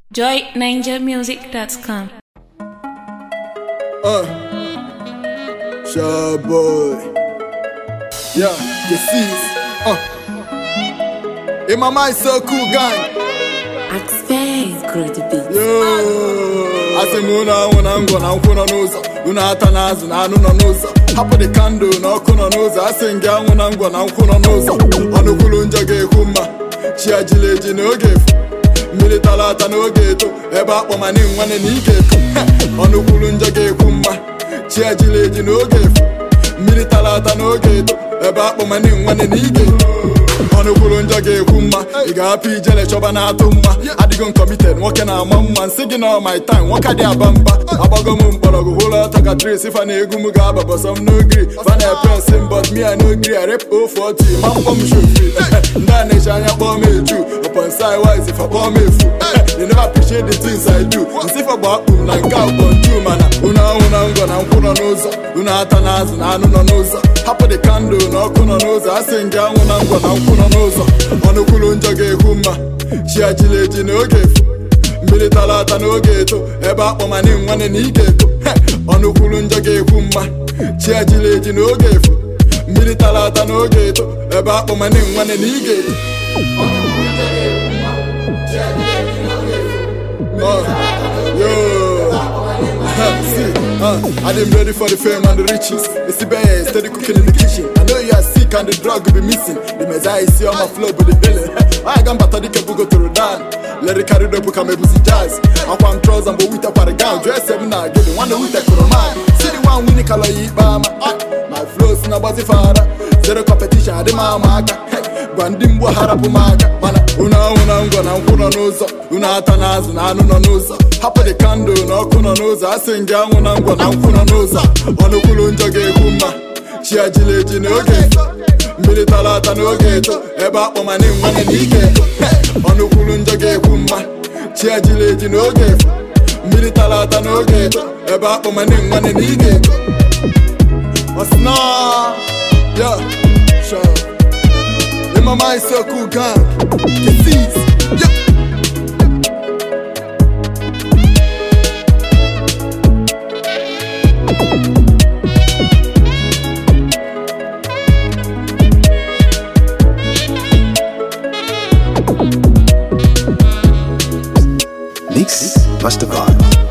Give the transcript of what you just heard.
joyninjamusic.com. Uh, shy boy. Yeah, you see. Uh, in my mind, so cool, gang. Space great beat. Yo, asị m unu anwụ na ngwọ na nkwụ nọ n'ụzọ unu ata na azụ na anụ nọ n'ụzọ hapụ dị kandụl na ọkụ nọ n'ụzọ asị m gị anwụ na ngwọ na nkwụ nọ n'ụzọ ọnụ kwuru njọ ga-ekwu mma chi ajila eji n'oge efu mmiri tara ata n'oge eto ebe akpọmani nwanne na ike eto ọnụ kwuru njọ ga-ekwu mma chi ajila eji n'oge efu mmiri tara ata n'oge eto ebe akpọmani nwanne na ike eto ọnụ kwuru njọ ga-ekwu mma ị ga-apụ ijele chọba na-atụ mma adịgo m committed nwoke na-ama mma nsị gị na my time nwoke dị aba mba agbago m mgbọrọgwụ hụlụ ọtọ ka tris fa na egwu m ga-aba bọsọ m n'ogiri fa na epres mbọt mia n'ogiri arep ofu otu ma mkpọ m shofri ndị a na-eji anya kpọọ m eju upon side wise fa kpọọ m efu they never appreciate the things I do nsị fa gba akpụ m na nke ụbọ ntu mana unu anwụ na ngọ na nkwụ nọ n'ụzọ unu ata na azụ na anụ nọ n'ụzọ hapụ dị kandụl na ọkụ nọ n'ụzọ asị m gị anwụ na ngwọ na nkwụ nọ n'ụzọ ọnụ kwuru njọ ga-ekwu mma chi ajila eji n'oge efu mmiri tara ata n'oge eto ebe akpọmani nwanne na ị ga-eto He! ọnụ kwuru njọ ga-ekwu mma chi ajila eji n'oge efu mmiri tara ata n'oge eto ebe akpọmani nwanne na ị ga-eto Uh, yo. See, uh, I didn't ready for the fame and the riches. It's the best, steady cooking in the kitchen. I know you are sick and the drug will be missing. The messiah is here on my flow, but the healing. I got better the kebu go to the down. Let it carry the book and maybe see jazz. I want trousers and but with a para gown. Dress seven now, get the one with the man. See the one winning color eat bama. My flows in a buzzy father. Zero competition, I demand maka. gwa ndị mgbo harapụ m aka mana unu anwụ na ngwọ na nkwụ nọ n'ụzọ unu ata na azụ na anụ nọ n'ụzọ hapụ dị kandụl na ọkụ nọ n'ụzọ asị m gị anwụ na ngwọ na nkwụ nọ n'ụzọ ọnụ kwuru njọ ga-ekwu mma chi ajila eji n'oge eto mmiri tara ata n'oge eto ebe akpọmani nwanne na ike eto ọnụ kwuru njọ ga-ekwu mma chi ajila eji n'oge efu mmiri tara ata n'oge eto ebe akpọmani nwanne na ike eto ọsịna ya sure In my mind, so cool, gang. Get these. Yeah. Mix Master Vibe.